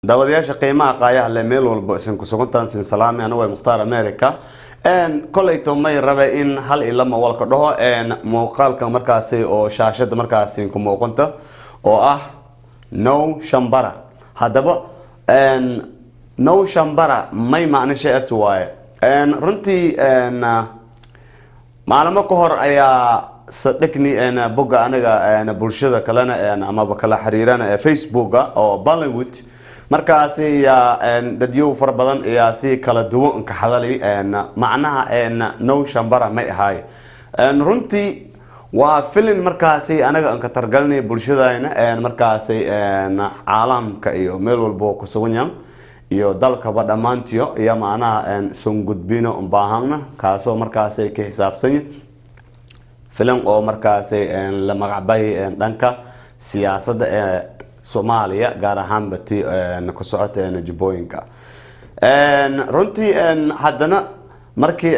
daawadayaasha qiimaha qaayaha le meel walba isin kusugantaan sin salaami anigu waa mukhtaar america kolleyto may rabe in hal iyo lama walka dhaho muuqaalka markaasi oo shaashada markaasi ku muuqanta oo ah no shambara haddaba no shambara may macnisha et waaye runtii maalimo ka hor ayaa sadhigni bogga aniga bulshada kalena amaba kala xiriirana ee facebooka oo bollywood markaasi yaa dadyow fara badan ayaa si kala duwan ka hadalay macnaha no shambara may ahaay runtii waa filin markaasi anaga aan ka targalinay bulshadayna markaasi caalamka iyo meel walbo kusugan yahan iyo dalkaba dhammaantiyo iyo macnaha son gudbino baahana kaasoo markaasi ka xisaabsanya filim oo markaasi la magacbay dhanka siyaasadda ee soomaaliya gaar ahaanba ti ku socota jubooyinka runtii haddana markii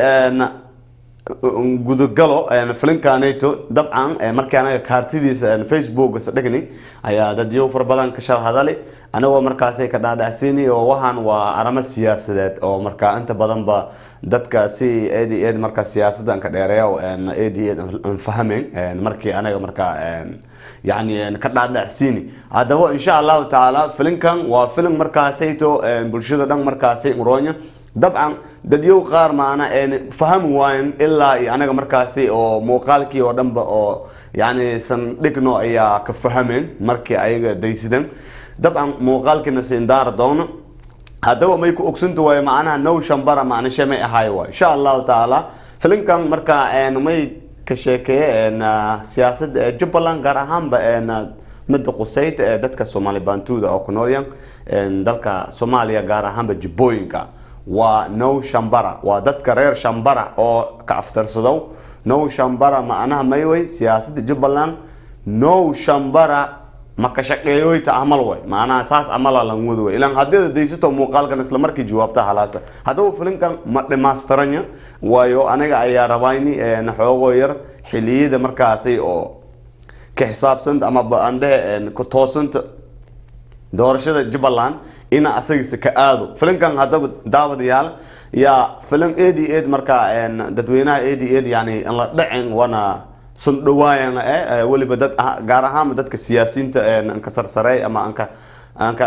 gudagalo filinkaneto dabcan markii anaga kaartidiisa facebook sadhigni ayaa dadyo fara badan ka shal hadali anagoo markaasi ka dhaadhacsiini oo waxaan waa aramo siyaasadeed oo markaa inta badanba dadka si ad ad markaa siyaasadda ka dheereeya ad ad aan fahmeyn markii anaga markaa yani ka dhaadhacsiini haddaba insha allahu tacaala filinkan waa filim markaasayto bulshada dhan markaasi roonya dabcan dadyow qaar maana fahami waayan ilaa iyo anaga markaasi oo muuqaalkii oo dhanba oo yani sandhigno ayaa ka fahameen markii ayaga daysidan dabcan muuqaalkiina siindaara doono haddaba may ku ogsantu waayo macnaha no shambara macnishe may ahaay waay insha allahu tacaala filinkan markaa may ka sheekeeye siyaasada jubbaland gaar ahaanba midda quseyta ee dadka soomaali bantuuda oo ku noolyan dalka soomaaliya gaar ahaanba jubbooyinka waa no shambara waa dadka reer shambara oo ka aftarsadow no shambara macnaha mayway siyaasada jubbaland no shambara ma ka shaqeeyoyta amal way macnaha saas amala lan wada way ilan haddii daysato muuqaalkan isla markii jawaabta halaasa haddaba filinkan ma dhimaastiranya waayo aniga ayaa rabayni xoogoo yar xiliyada markaasi oo ka xisaabsanta ama andhehe ku toosanta doorashada jubbaland ina asagiisa ka aado filinkan haddaba daawadayaal yaa filim ad ad markaa dadweynaha ad ad yani aan la dhacin wana sun dhawaayan eh weliba dad gaar ahaanba dadka siyaasiyiinta anka sarsareey ama anka anka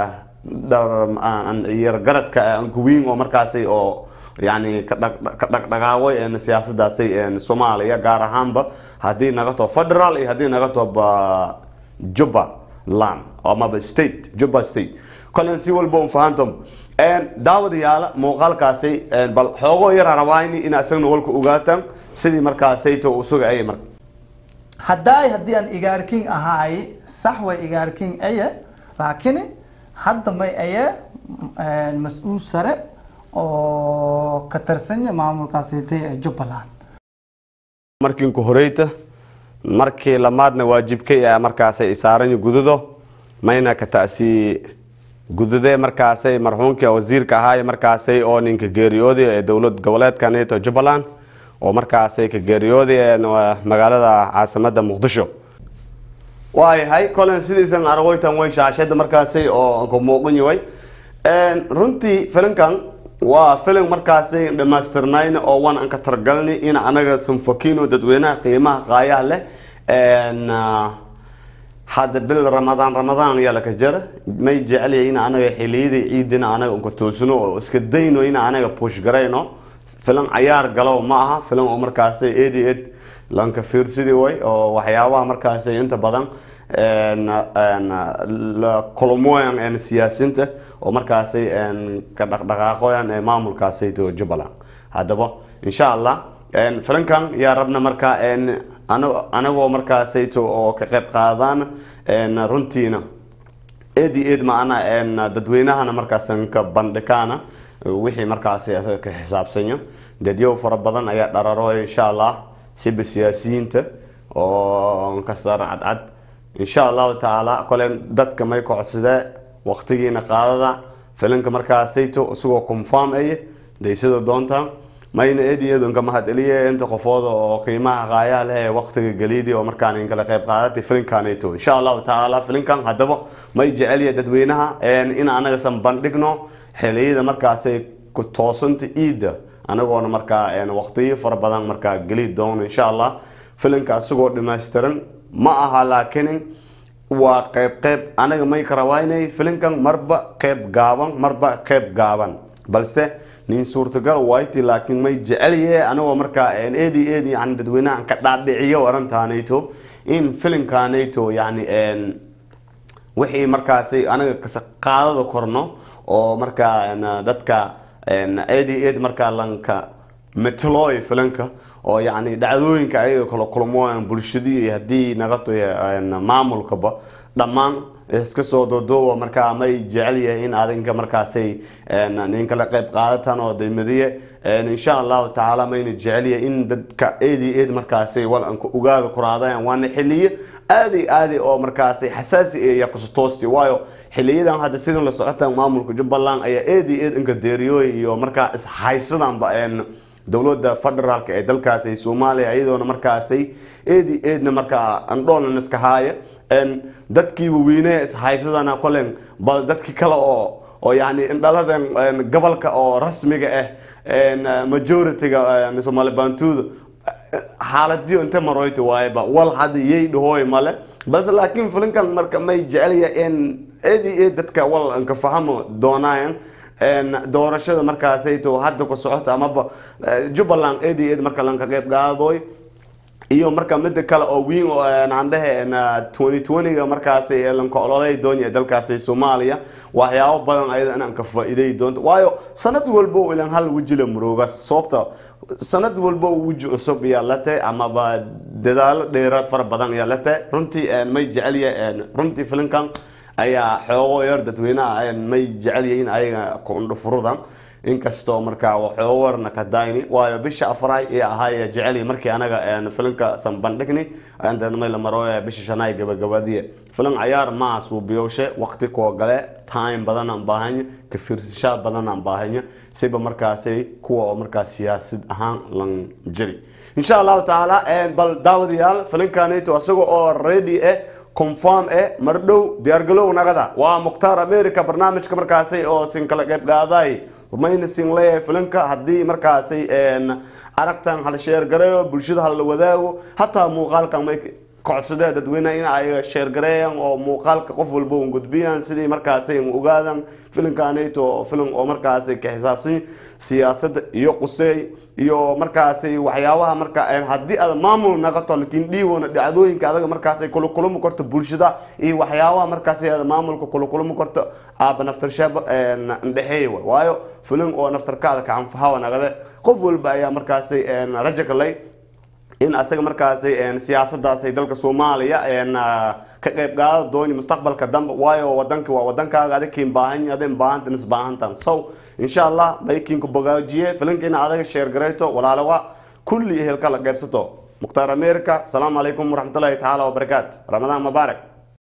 yargaradka anka weyn oo markaasi oo yani ka dhaqdhaqaaqoy siyaasadaasi soomaaliya gaar ahaanba haddii naga too federal iyo haddii naga too jubbaland amaba state jubba state kolen si walba un fahantom daawadayaala muuqaalkaasi bal xoogoo yara rabaayni in isagna walka ogaataan sidii markaasayto usuga ay marka haddaay haddii aan igaarking ahaay sax way igaarking aye laakiin hadda may aye mas-uul sare oo ka tarsanya maamulkaasitay ee jubbaland markiinku horeyta markii lamaadna waajibkay a markaasay isaaranyi gududo mayna ka ta'sii gududee markaasay marxuumka wasiirka ahaay markaasay oo ninka geeriyooday ee dowlad goboleedka neto jubbaland oo markaasay ka geeriyooday magaalada caasimada muqdisho waayahay kolen sidiisan aragoytan way shaashada markaasay oo ku muuqan yahay runtii filinkan waa filim markaasay dhamaystirnayn oo wan aan ka targalni in anaga sanfakino dadweynaha qiimaha qaayaha leh hadda bil ramadaan ramadaan ayaa laka jara may jecelya in anaga xiliyadii ciidina anaga unka toosino oo iska dayno in anaga push garayno filan cayaar galow ma aha filan oo markaasi ad ad lanka fiirsidii way oo waxyaabaha markaasi inta badan kulmoyan siyaasiyiinta oo markaasi ka dhaqdhaqaaqoyan ee maamulkaasi jubbaland haddaba insha allah filankan yaa rabna markaa anagoo markaasayto oo ka qayb qaadaan runtiina ad ad macna dadweynahana markaasan ka bandhikaana wixii markaasi asaga ka xisaabsanya dadyow fara badan ayaa dhararooya insha allah siba siyaasiyiinta oo kasar cadcad insha allahu tacaala kole dadka may ka codsadee waqtigiina qaadada filinka markaasayto isagoo confirm aye daysada doonta mayna eediyeedunka mahadceliye inta qofooda oo qiimaha qaayaha leh ee waqtiga geliidi oo markaan in kala qayb qaadatay filinkaneeto insha allahu tacaala filinkan haddaba may jecelya dadweynaha in anagasan bandhigno xiliyada markaasay ku toosanta iida anagoona markaa waqtiyo fara badan markaa geli doono insha allah filinka asagoo dhamaystiran ma aha laakiin waa qeyb qeyb anaga may ka rabaa inay filinkan marba qeyb gaaban marba qeyb gaaban balse nin suurtagal wayti laakiin may jecelye anagoo markaa eedi eedi yani dadweynahan ka dhaadhiciyo arintaanayto in filinkaanayto yani wixii markaasi anaga qaadada korno oo markaa dadka eedi eed markaa lanka metlooy filinka oo yani dhacdooyinka ayaga kala kulmo bulshadii haddii nagato maamulkaba dhammaan iska soo dodoowa markaa may jecel yahay in adinka markaasay nin kala qayb qaadatan oo daymadiye insha allahu tacaala mayna jecel yahay in dadka eedi eed markaasay walanka ogaada kuraadaan waana xiliyo aadi aadi oo markaasay xasaasi iyo kusutoosti waayo xiliyadan hadda sidan la socota maamulka jubbaland ayaa eedi eed inka deeriyooy iyo markaa ishaysadanba dowlada federaalk ee dalkaasi soomaaliya iyadoona markaasay eedi eedna markaa andhoolan iska haaya dadkii waweynee ishaysadana kolen bal dadki kale oo oo yani indhaladan gobolka oo rasmiga ah majority-ga soomaali bantuuda xaaladiyo inta maroyti waayba wal hadda yay dhahooy male balse laakiin filinkan marka may jecelya in eedi eed dadka wal anka fahamo doonaayan doorashada markaasayto hadda ku socota amaba jubbaland eedi eed marka lanka qeyb qaadooy iyo marka mida kale oo wiin aan dhehe twenty twenty-ga markaasi lanka ololay doonya dalkaasi soomaaliya waxyaabo badan ayada inaan ka faa-iiday doonto waayo sanad walbo ilan hal weji la murooga sababta sanad walbo weji cusub ayaa la tahay amaba dadaalo dheeraad fara badan ayaa la tahay runtii may jecelya runtii filinkan ayaa xoogo yar dadweynaha may jecelyihiin ayaga kundhufurudan inkastoo markaa waxoogo warna ka dayni waayo bisha afraay ee ahaay jecel markii anaga filinka san bandhigni may la maro bisha shanaay gabagabadiye filin cayaar maa suubiyowshe waqti koo gale time badan aan baahanya ka fiirsashaa badan aan baahanya siba markaasi kuwa oo markaa siyaasad ahaan lan jiri insha allahu tacaala bal daawadayaal filinkanito isaga oo ready eh confirm eh mar dhow diyaargalow nagada waa mukhtaar america barnaamijka markaasi oo sin kala qeyb qaaday mayna sin leeyahay filinka haddii markaasi aragtan hala sheergareeyo bulshada hala wadaago hataa muuqaalkan may kocodsadee dadweyneha in ay sheergareeyaan oo muuqaalka qof walba un gudbiyaan sidii markaasi ogaadan filinkanayto filim oo markaasi ka xisaabsan siyaasadda iyo quseey iyo markaasi waxyaabaha marka haddii aad maamul naqato lakiin dhiiwoona dhacdooyinka adaga markaasi kula kulmi karto bulshada iyo waxyaabaha markaasi aad maamulka kula kulmi karto aaba naftarshaaba ndhexeey waayo filin oo naftarkaada kacanfahawa naqade qof walba ayaa markaasi rajo kalay in asaga markaasi siyaasadaasi dalka soomaaliya ka qayb qaada dooni mustaqbalka dambe waayo wadanka waa wadankaaga adikiin baahan adin baahantan isbaahantan so insha allah maykiinku bogaajiye filinkiina adaga sheer garayto walaalawa kulli ehelka la qaybsato mukhtaar america asalaamu calaykum waraxmatullahi tacaala wabarakaatu ramadaan mubaarak